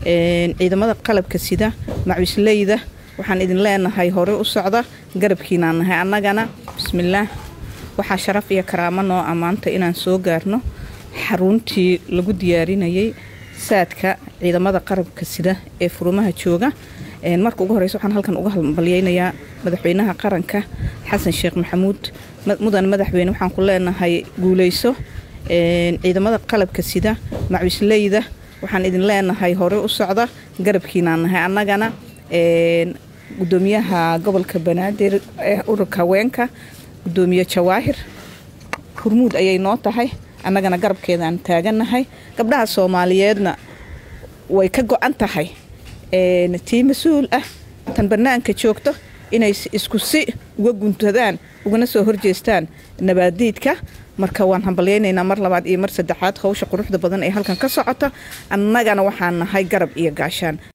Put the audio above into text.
ciidamada qalabka sida macwisleyda waxaan idin leenahay hore u socda garabkiinaan nahay annagana bismillaah waxaa sharaf iyo karaamo noo ammaanta inaan soo gaarno xaruntii lagu diyaarinayay saadka ciidamada qarabka sida ee furumaha jooga marka ugu horeysa waxaan halkan uga hambalyeynayaa madaxweynaha qaranka xasan sheekh maxamuud mudan madaxweyne waxaan ku leenahay guuleyso ciidamada qalabka sida macwisleyda waxaan idin leenahay hore u socda garabkiinaan nahay annagana gudoomiyaha gobolka banaadir ee ururka haweenka gudoomiye jawaahir hurmuud ayay noo tahay annagana garabkeedaan taagannahay gabdhaha soomaaliyeedna way ka go-an tahay tii mas-uul ah tan bannaanka joogto inay isku si uga guntadaan ugana soo horjeestaan nabaadiidka marka waan hambalyeynaynaa mar labaad iyo mar saddexaad howsha quruxda badan ee halkan ka socota annagana waxaan nahay garab iyo gaashaan